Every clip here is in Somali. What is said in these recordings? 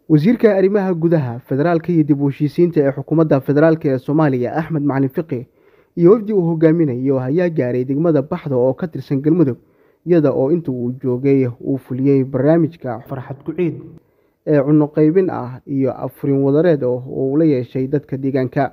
wasiirka arrimaha gudaha federaalka iyo dib u heshiisiinta ee xukuumadda federaalk ee soomaaliya axmed macalin fiqi iyo wafdi uu hogaaminayo ayaa gaaray degmada baxda oo ka tirsan galmudug iyada oo inta uu joogay uu fuliyey barnaamijka farxad ku-ciid ee cunno qaybin ah iyo afurin wadareed oo uu la yeeshay dadka deegaanka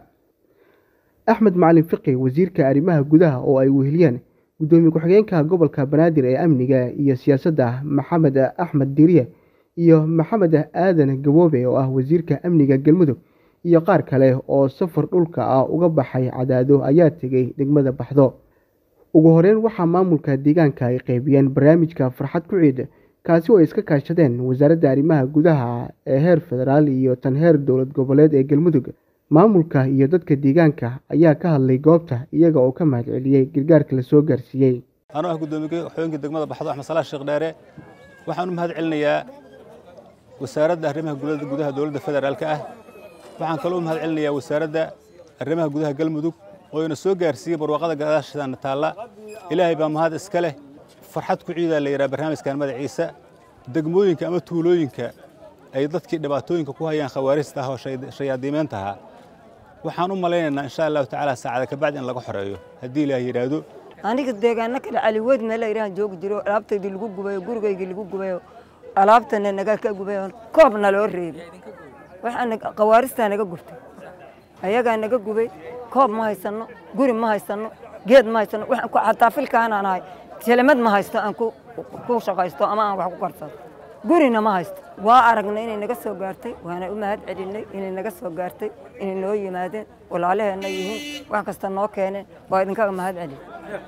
axmed macalin fiqi wasiirka arrimaha gudaha oo ay weheliyeen guddoomiye ku-xigeenka gobolka banaadir ee amniga iyo siyaasadda maxamed axmed diriye iyo maxamed aadan gaboobe oo ah wasiirka amniga galmudug iyo qaar kale oo safar dhulka ah uga baxay cadaado ayaa tegay degmada baxdo ugu horeyn waxaa maamulka deegaanka ay qeybiyeen barnaamijka farxad ku ciid kaasi oo ay iska kaashadeen wasaaradda arrimaha gudaha ee heer federaal iyo tan heer dowlad goboleed ee galmudug maamulka iyo dadka deegaanka ayaa ka hadlay goobta iyaga oo ka mahad celiyey gargaarka lasoo gaarsiiyey anuu ah guddoomiye xooyinka degmada baxdo axmed salaax sheekh dheere waxaan u mahad celinayaa wasaaradda arrimaha gudaha dowladda federaalka ah waxaan kaloo u mahad celinayaa wasaaradda arrimaha gudaha galmudug oo ina soo gaarsiiyey barwaaqada gadaashaana taalla ilaahay baa mahad iska leh farxad ku ciidaa la yidhaha barnaamijkan magaciisa degmooyinka ama tuulooyinka ay dadkii dhibaatooyinka ku hayaan khawaarijta ah oo shayaadiimeynta ahaa waxaan u malaynaynaa insha allahu tacaala saacada kabacdi in laga xoreeyo haddii ilaah yidhaahdo aniga deegaano kale caliweyd meel ayrahan joogi jiro alaabtaydii lagu gubayo gurigaygii lagu gubayo alaabtana naga ka gubayo koobna loo reebay waxaa khawaaristaa naga gubtay ayagaa naga gubay koob ma haysanno guri ma haysanno geed ma haysanno xataa filkaanaan ahay jelemad ma haysto aan ku shaqaysto ama aan wax ku karsado gurina ma haysto waa aragnay inay naga soo gaartay waana u mahad celinay inay naga soo gaartay inay noo yimaadeen walaalaheenna yihiin wax kasta noo keeneen waa idinkaga mahad celin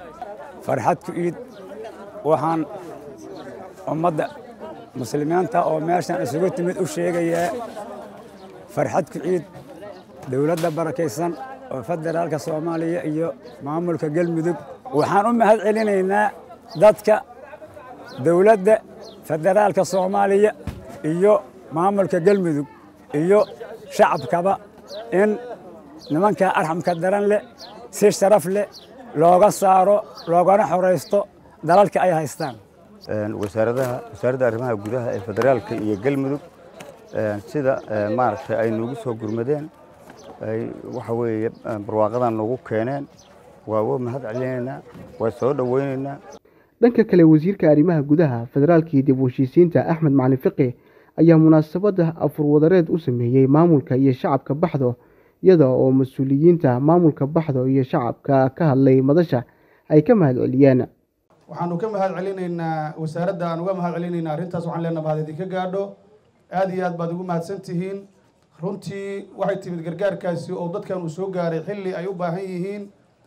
farxad ku iid waxaan ummadda muslimiinta oo meeshan isugu timid u sheegayaa farxad ku ciid dowladda barakaysan oo federaalka soomaaliya iyo maamulka galmudug waxaan u mahad celinaynaa dadka dowladda federaalka soomaaliya iyo maamulka galmudug iyo shacabkaba in nimankaa arxamka daran leh si sharaf leh looga saaro loogana xoraysto dalalka ay haystaan wasaaradaha wasaaradda arrimaha gudaha ee federaalka iyo galmudug sida maaragtay ay noogu soo gurmadeen ay waxa weeye barwaaqadan noogu keeneen waa wa mahad celinaynaa waa soo dhoweynaynaa dhanka kale wasiirka arrimaha gudaha federaalka iyo dib u heshiisiinta axmed macalin fiqi ayaa munaasabadda afurwadareed u sameeyey maamulka iyo shacabka baxdo iyada oo mas-uuliyiinta maamulka baxdo iyo shacabka ka hadlay madasha ay ka mahad celiyeen waxaanu ka mahad celinaynaa wasaaradda aan uga mahad celinaynaa arrintaas waxaan leenaha mahad idinka gaadho aada iyo aad baad ugu mahadsan tihiin runtii waxay timid gargaarkaasi oo dadkan uu soo gaaray xilli ay u baahan yihiin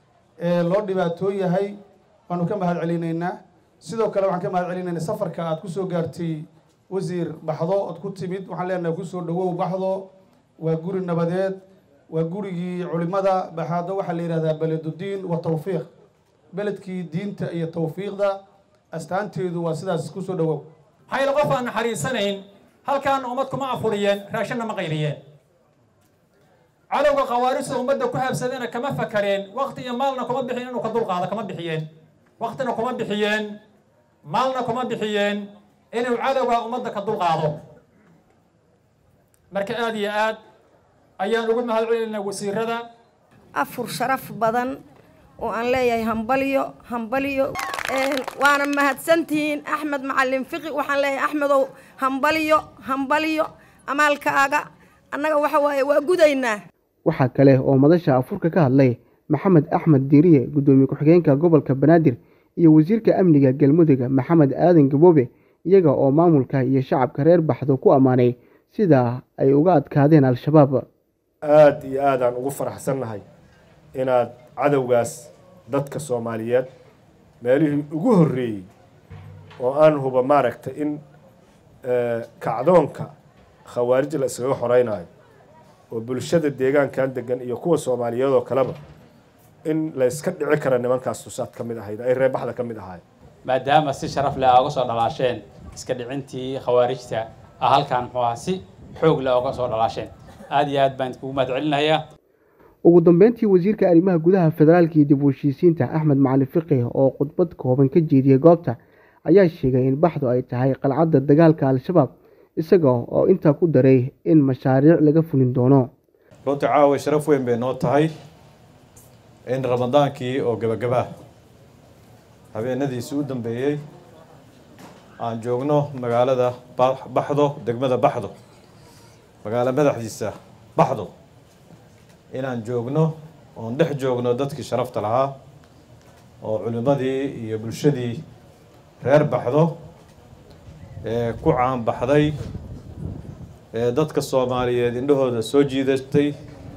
loo dhibaatoo yahay waanu ka mahad celinaynaa sidoo kale waxaan ka mahad celinaynaa safarka aad ku soo gaartay wasiir baxdo ood ku timid waxaan leenahay kusoo dhawow baxdo waa guri nabadeed waa gurigii culimada baxaado waxaa la yidhahdaa beledudiin wa tawfiiq beledkii diinta iyo tawfiiqda astaanteedu waa sidaas kusoo dhawow maxaa yaele qof aan naxariisanayn halkaan ummad kuma afuriyeen raashinna ma qaybiyeen cadowga khawaarijta ummadda ku habsadana kama fakareen wakti iyo maalna kuma bixin inuu ka dulqaado kama bixiyeen waktina kuma bixiyeen maalna kuma bixiyeen inuu cadowga ummadda ka dulqaado marka aada iyo aad ayaan ugu mahad celinaynaa wasiirada afur sharaf badan oo aan leeyahay hambalyo hambalyo waana mahadsantihiin axmed macalin fiqi waxaan leeyahay axmedow hambalyo hambalyo amaalkaaga annaga waxa waaye waa gudaynaa waxaa kale oo madasha afurka ka hadlay maxamed axmed diiriye guddoomiye ku-xigeenka gobolka banaadir iyo wasiirka amniga galmudug maxamed aadan gaboobe iyaga oo maamulka iyo shacabka reer baxdo ku ammaanay sida ay uga adkaadeen al-shabaab aada iyo aadaan ugu faraxsannahay inaad cadowgaas dadka soomaaliyeed meelihii ugu horreeyey oo aan huba maaragtay in kacdoonka khawaarij la iskaga xoreynayo oo bulshada deegaankan degan iyo kuwa soomaaliyeed oo kaleba in la iska dhici kara nimankaas tusaad ka mid ahayd ay reebaxda ka mid ahaayeen maadaama si sharaf leh aa uga soo dhalaasheen iska dhicintii khawaarijta ah halkaan muxuu ahaa si xoog leh uga soo dhalaasheen aada iyo aad baan kugu mahad celinayaa ugu dambeyntii wasiirka arrimaha gudaha federaalka iyo dib u heshiisiinta axmed macalin fiqih oo khudbad kooban ka jeediyey goobta ayaa sheegay in baxdu ay tahay qalcadda dagaalka al-shabaab isaga oo intaa ku daray in mashaariic laga fulin doono runtii caawa sharaf weyn bay noo tahay in ramadaankii oo gebagabaa habeenadiisii u dambeeyey aan joogno magaalada baxdo degmada baxdo magaalo madaxdiisa baxdo inaan joogno oon dhex joogno dadkii sharafta lahaa oo culimmadii iyo bulshadii reer baxdo ee ku caanbaxday ee dadka soomaaliyeed indhahooda soo jiidatay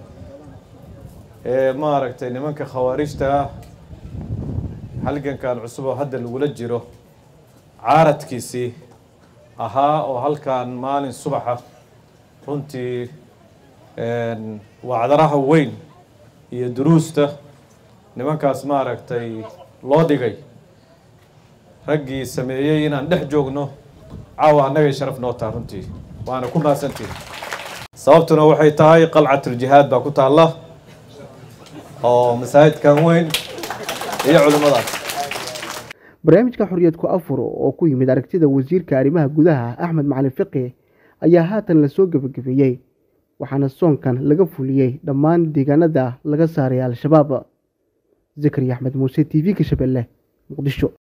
ee maaragtay nimanka khawaarijta ah halgankan cusub oo hadda lagula jiro caaradkiisii ahaa oo halkan maalin subaxa runtii wacdaraha weyn iyo duruusta nimankaas maaragtay loo dhigay raggii sameeyey inaan dhex joogno caawa annagay sharaf noo taha runtii waana ku mahadsantihi sababtuna waxay tahay qalcatuljihaad baa ku taalla oo masaajidkan weyn iyo culimmadaas barnaamijka xorriyad ku afur oo ku yimid aragtida wasiirka arrimaha gudaha axmed macalin fiqi ayaa haatan lasoo gebagabeeyey waxaana soonkan laga fuliyey dhammaan deegaanada laga saaray al-shabaab zakariya axmed muuse t v ka shabeelle muqdisho